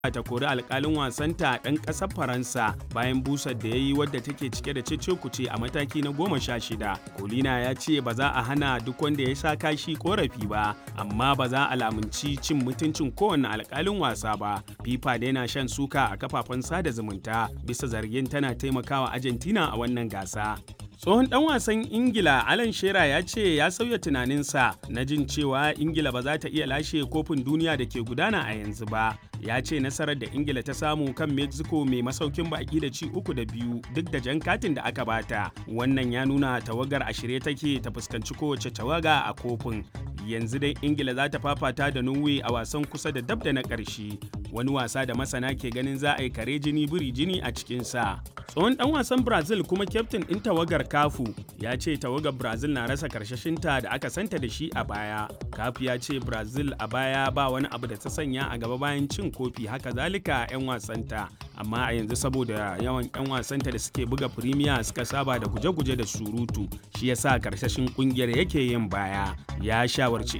ta kori alkalin wasanta ɗan ƙasar faransa bayan busar da ya yi wadda take cike da cece kuce a mataki na goma sha shida kolina ya ce ba za a hana duk wanda ya sha kashi korafi ba amma ba za a lamunci cin mutuncin kowane alkalin wasa ba fifa da yana shan suka a kafafen sada zumunta bisa zargin tana taimakawa argentina a wannan gasa tsohon dan wasan ingila alan shera ya ce ya sauya tunaninsa na jin cewa ingila ba za ta iya lashe kofin duniya da ke gudana a yanzu ba ya ce nasarar da ingila ta samu kan mexico mai masaukin baki da ci uku da biyu duk da jan katin da aka bata wannan ya nuna tawagar a shirye take ta fuskanci kowace tawaga a kofin yanzu dai ingila za ta fafata da norway a wasan kusa da dab da na ƙarshe wani wasa da masana ke ganin za a yi kare jini biri jini a cikinsa tsohon dan wasan brazil kuma kyaftin ɗin tawagar kafu ya ce tawagar brazil na rasa karshashinta da aka santa da shi a baya kafu ya ce brazil a baya ba wani abu da ta sanya a gaba bayan cin kofi haka zalika 'yan wasanta amma a yanzu saboda yawan 'yan wasanta da suke buga firimiya suka saba da guje-guje da surutu shi yasa karshashin kungiyar yake yin baya ya shawarci